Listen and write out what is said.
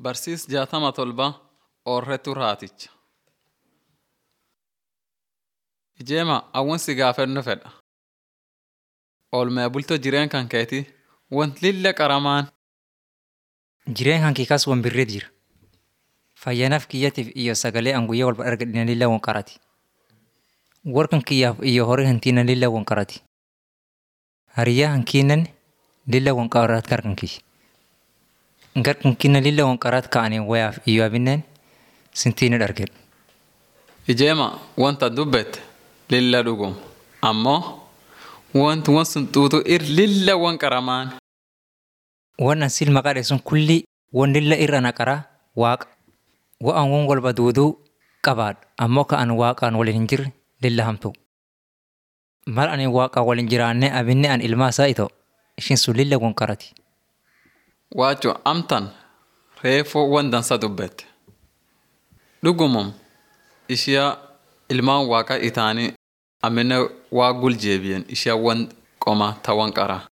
Barsiis jaatama tolba oorretu raaticha. Ijeema awwan si gaafannoo fedha. Oolmaa bultoo jireen kan keeti want lilla qaramaan Jireen kan kee kaas wan birreet jira. Fayyanaaf kiyyatiif iyo sagalee an guyyaa walba argadhina lilla wan qarati. Warkan kiyyaaf iyo horii hantiina lilla wan qarati. Hariyyaa hankiinan lilla wan qaraat garkan kiyya. Garkan kinna lilla wan qaraat ka'anii wayaaf iyo abinneen sintiina dhargedha. ijeema wanta dubbette lilla dhugum ammoo wanti wan sun xuutu ir lilla wan qaramaan Waan an sil maqaa dheessun kulli wan lilla irra naqaraa waaqa. Wa'an wan walba duuduu qabaadha ammoo ka an waaqaan waliin hin jirre lilla hamtu. Mal ani waaqaan waliin jiraannee abinne an ilmaa isaa ito ishin sun lilla wan qarati. waacho amtan reefoo wan dansa dubbette. Dhugumum ishiyaa ilmaan waaqa itaanii amina waa gul jeebiyen ishiyaa wan qoma ta wan qaraa.